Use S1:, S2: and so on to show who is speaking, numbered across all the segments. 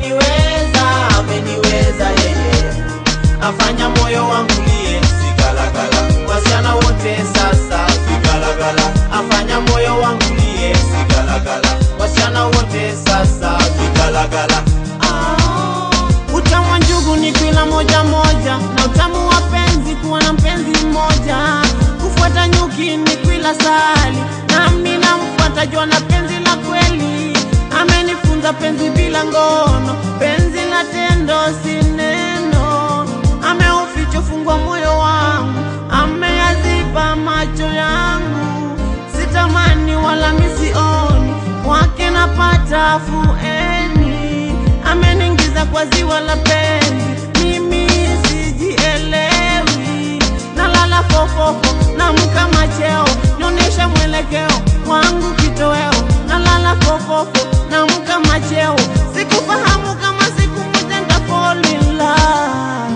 S1: ameniweza, ameniweza yeye, afanya moyo wangu lie sigalagala, wasichana wote sasa vigalagala, afanya moyo wangu lie sigalagala, wasichana wote sasa vigalagala. Ah, utamu wa njugu ni kwila moja moja, na utamu wa penzi kuwa na mpenzi mmoja, kufuata nyuki ni kwila sali, nami namfuata jua na penzi la kweli, amenifunza penzi bila ngono, penzi la tendo si neno, ameuficha fungwa moyo wangu, ameyaziba macho yangu, sitamani wala misioni, kwake napata afueni, ameniingiza kwa ziwa la penzi, mimi sijielewi, nalala fofofo, namka macheo, nionyesha mwelekeo wangu kitoweo, nalala fofofo, namka macheo, sikufahamu kama siku moja nita fall in love.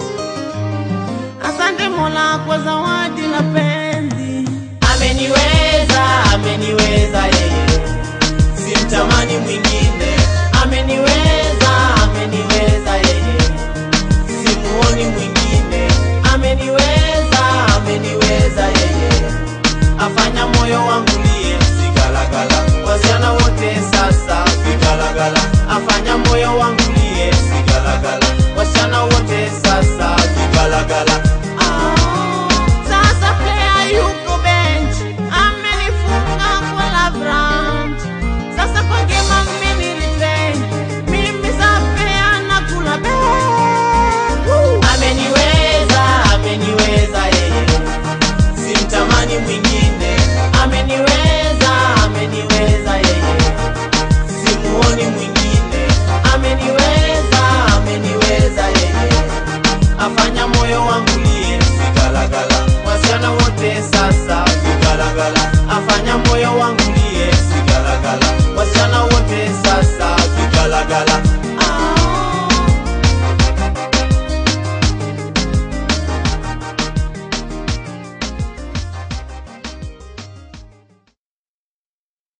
S1: Asante Mola kwa zawadi la penzi, ameniweza, ameniweza yeye, simtamani mwingine, ameniweza, ameniweza yeye, simuoni mwingine, ameniweza, ameniweza yeye, afanya moyo wangu lie sigalagala, wasichana wote sasa vigalagala, afanya moyo wangu lie sigalagala, wasichana wote sasa vigalagala.